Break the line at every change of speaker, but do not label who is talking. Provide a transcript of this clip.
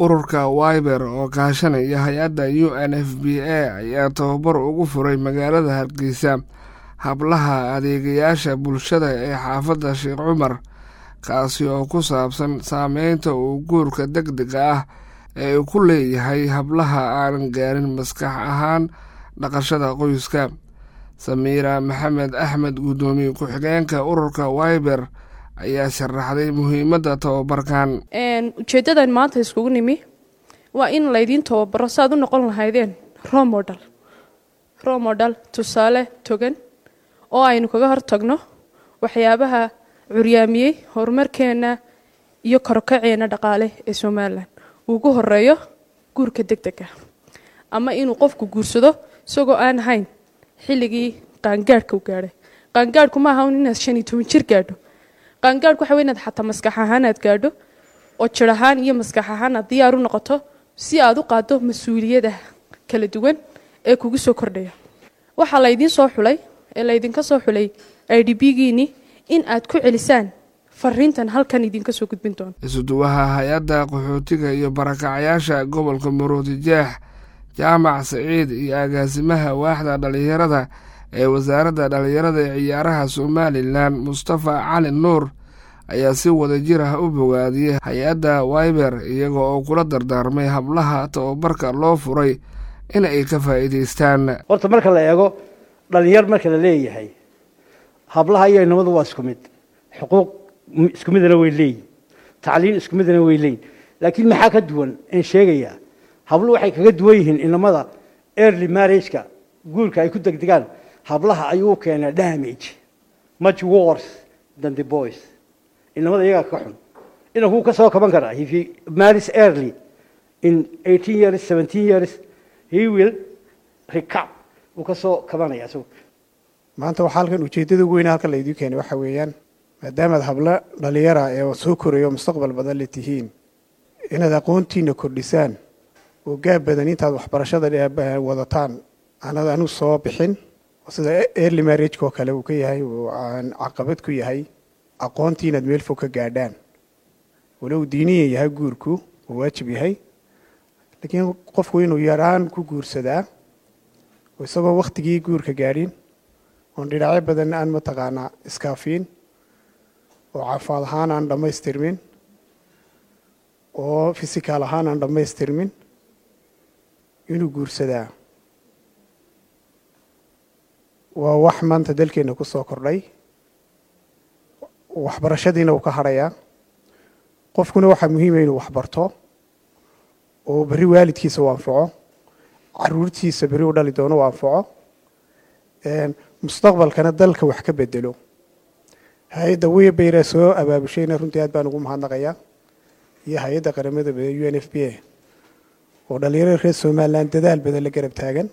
ururka wiber oo kaashanaya hay-adda u n f b a ayaa tababar ugu furay magaalada hargeysa hablaha adeegayaasha bulshada ee xaafadda sheekh cumar kaasi oo ku saabsan saameynta uu guurka deg dega ah ee uu ku leeyahay hablaha aanan gaarin maskax ahaan dhaqashada qoyska samiira maxamed axmed guddoomiye ku-xigeenka ururka wiber ayaa sharaxday muhiimadda tababarkan
ujeeddadan maanta iskugu nimi waa in laydiin tababaro saaad u noqon lahaydeen romodal romodal tusaale togan oo aynu kaga hortagno waxyaabaha curyaamiyey horumarkeenna iyo korokaceenna dhaqaale ee somalilan ugu horeeyo guurka deg dega ama inuu qofku guursado isagoo aan ahayn xilligii qaangaadhka u gaadhay qaangaadhku ma aha un inaad shan iyo toban jir gaadho qaangaadhku waxa wey inaad xataa maskax ahaan aad gaadho oo jir ahaan iyo maskax ahaan aad diyaar u noqoto si aad u qaado mas-uuliyada kala duwan ee kugu soo kordhaya waxaa laydiin soo xulay ee laydinka soo xulay i d b giini in aad ku celisaan fariintan halkan idinka soo gudbin doono
isuduwaha hay-adda qaxootiga iyo barakacayaasha gobolka maroodi jeex jaamac saciid iyo agaasimaha waaxda dhallinyarada ee wasaaradda dhallinyarada ee ciyaaraha somalilan mustafa cali nuur ayaa si wada jir ah u bogaadiyey hay-adda wiber iyaga oo kula dardaarmay hablaha tababarka loo furay in ay ka faa'iidaystaan
horta marka la eego dhalinyar marka la leeyahay hablaha iyo inamadu waa isku mid xuquuq isku midana way leeyihin tacliin isku midana way leeyihin laakiin maxaa ka duwan in sheegayaa habluhu waxay kaga duwan yihiin inamada early marriageka guurka ay ku degdegaan hablaha ayuu keenaa damage much worse than the boys inamada iyagaa ka xun inankuu ka soo kaban karaa if he marries early in eighteen years seventeen years he will recap wuu ka soo kabanaya isagu
maanta waxaa halkan ujeeddada ugu weyne halkan laydii keenay waxa weeyaan maadaamaad hablo dhalinyara ee soo korayo mustaqbal badan la tihiin inaad aqoontiina kordhisaan oo gaab badan intaad waxbarashada wadataan aanad anu soo bixin sida early marriageka oo kale uu ka yahay uu aan caqabad ku yahay aqoontii inaad meel fog ka gaadhaan walow diiniyan yahay guurku uu waajib yahay laakiin qofku inuu yaraan ku guursadaa oo isagoo wakhtigii guurka gaadhin oon dhinacyo badan aan mataqaanaa iskaafiin oo caafaad ahaan aan dhammaystirmin oo fisikaal ahaan aan dhammaystirmin inuu guursadaa waa wax maanta dalkeenna ku soo kordhay waxbarashadiina uu ka hadhayaa qofkuna waxaa muhiima inuu waxbarto oo berri waalidkiisa u anfaco caruurtiisa berri u dhali doono u anfaco mustaqbalkana dalka wax ka bedelo hay-adda webeyra soo abaabushayna runtii aad baan ugu mahadnaqayaa iyo hay-adda qaramada u n f b a oo dhalinyarada reer somalilan dadaal badan la garab taagan